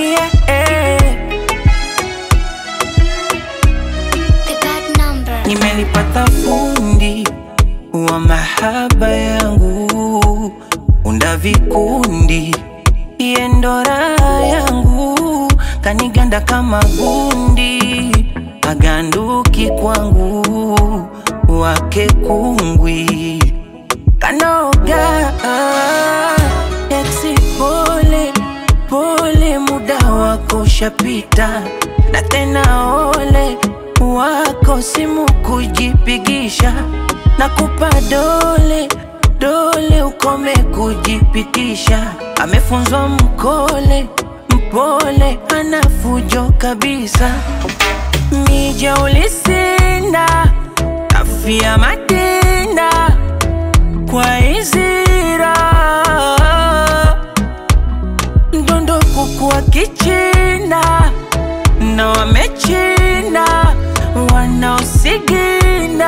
yeah. The bad number. Nimelipata fundi wa mahaba yangu, unda vikundi, iye ndo raha yangu, kaniganda kama gundi, aganduki kwangu, wake kungwi kanoga eksi pole pole, muda wako ushapita, na tena ole wako simu kujipigisha, na kupa dole dole, ukome kujipitisha. Amefunzwa mkole mpole, ana fujo kabisa, mija ulisinda afia matenda kwa izira mdondo kukuwa kichina na wamechina wanaosigina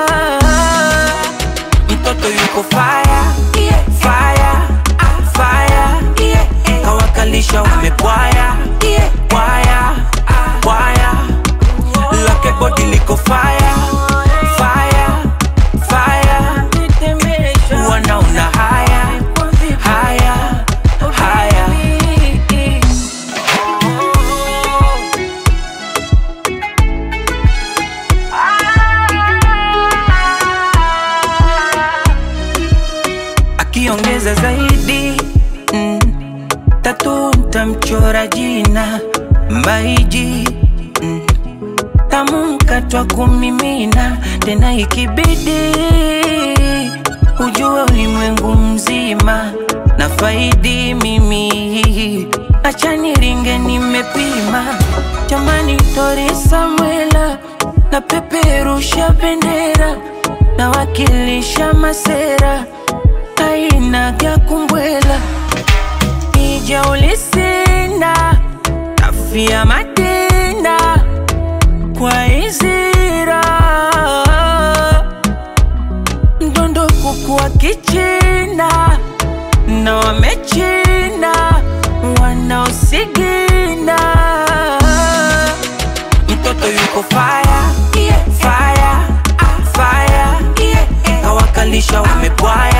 mtoto yuko faya faya faya kawakalisha wamepwaya pwaya pwaya lake bodi liko faya faya faya wanaona haya haya haya akiongeza zaidi mm, tatu ntamchora jina mbaiji mm, tamkatwa kumimina tena ikibidi ujue ulimwengu mzima na faidi mimi acha niringe nimepima jamani tori samwela na peperusha bendera na wakilisha masera aina ya kumbwela ija ulisinda afia matenda kwa izira mdondo kukuwa kichina na wamechina wanaosigina mtoto yuko faya faya faya kawakalisha wamepwaya